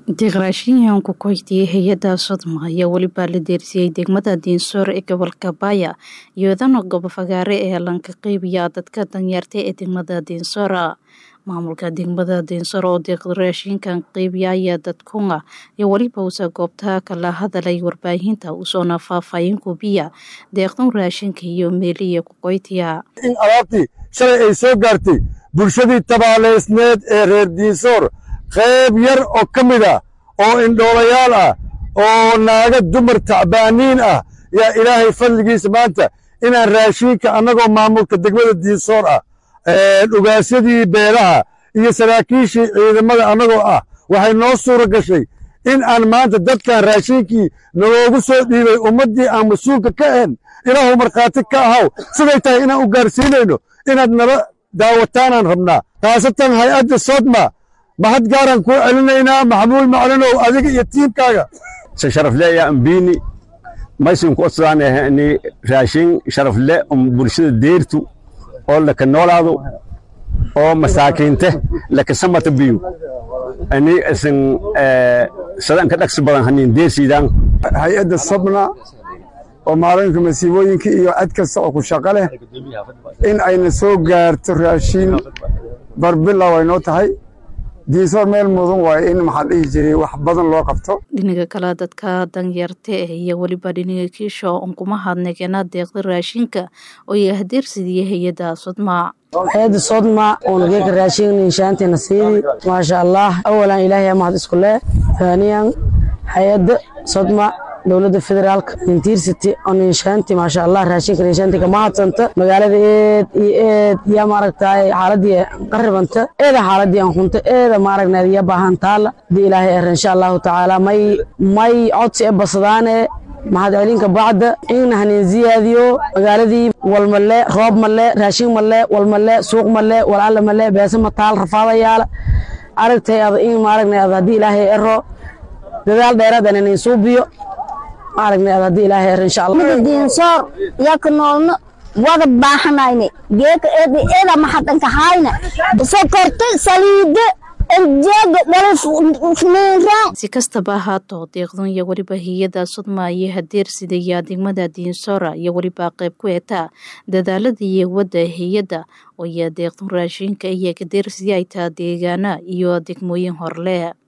Deeqraashinyahanku kooxdii hay-adda Sodma ayaa welibaa la deersiyey degmada Dinsor ee gobolka Baya iyadana goobo fagaare ee lanka qeybiya dadka danyarta ee degmada Dinsora maamulka degmada Dinsor oo deeqraashinkan qeybiya ayaa dadkunga iyo weliba usa goobta kala hadalay warbaahinta usoona faahfaahin kubiya deeqdan raashinka iyo meeliya kuqoytiya in alaabtii shalay ay soo gaartay bulshadii tabaaleysneed ee reer diinsoor qayb yar oo ka mid ah oo indhoolayaal ah oo naaga dumar tacbaaniin ah yaa ilaahay fadligiisa maanta inaan raashiinka annagoo maamulka degmada diinsoor ah dhugaasyadii beelaha iyo saraakiishii ciidamada annagoo ah waxay noo suura gashay in aan maanta dadkan raashiinkii naloogu soo dhiibay ummaddii aan mas-uulka ka ahayn ilaahu markhaati ka ahaw siday tahay inaan u gaarsiinayno inaad nala daawataanaan rabnaa khaasatan hay-adda sodma mahad gaaraan kuu celinaynaa maxamuud maclinow adiga iyo tiimkaaga se sharafle ya ambini maysinku odsadaan raashin sharafle um bulshada deertu oo laka noolaado oo masaakiinte laka samata biyu ani isin sadanka dhagsi badan hanin deersiidaan hay-adda sobna oo maalinka masiibooyinka iyo cad kasta oo ku shaqo leh in ayna soo gaarto raashiin barbilow ay noo tahay diinsoor meel mudan waaye in maxaa dhihi jiray wax badan loo qabto dhinaga kale dadka danyarta ah iyo weliba dhinaga kiisha unkuma hadnagena deeqda raashinka oo iyo hadeersidiya hay-adda sodma hay-adda sodma oonageka raashin inshaantina siidi maasha allah awalan ilaahay mahad isku leh haaniyan hay-adda sodma dowladda federaalka intiirsity on inshaanti maasha allah raashinka inshaanti kama hadsanta magaalada eed iyo eed yaa maaragtay xaaladii qaribanta eeda xaaladii aan hunta eeda maaragnaad yaa baahan taala hadii ilaahay er insha allahu tacaala may may codsi e basadaane mahad celinka bacda in hanin ziyaadiyo magaaladii walmale roob male raashin male walmale suuq male walaala male beesa mataal rafaadayaala aragtay ad in maaragna ad haddii ilaahay ero dadaal dheeraad inin suubiyo maaragna ad haddii ilaahay er insha allah diinsoor yaka noolno wada baahanayne geeka eeda eeda maxadanka hayna sokorta saliida si kastaba ahaato deeqdun iyo weliba hay-adda sodma iyo hadeersidaya degmada diinsora iyo weliba qayb ku etaa dadaalada iyo wadda hay-adda oo iyo deeqdun raashinka iyo kadeersiya ay taa deegaana iyo degmooyin horle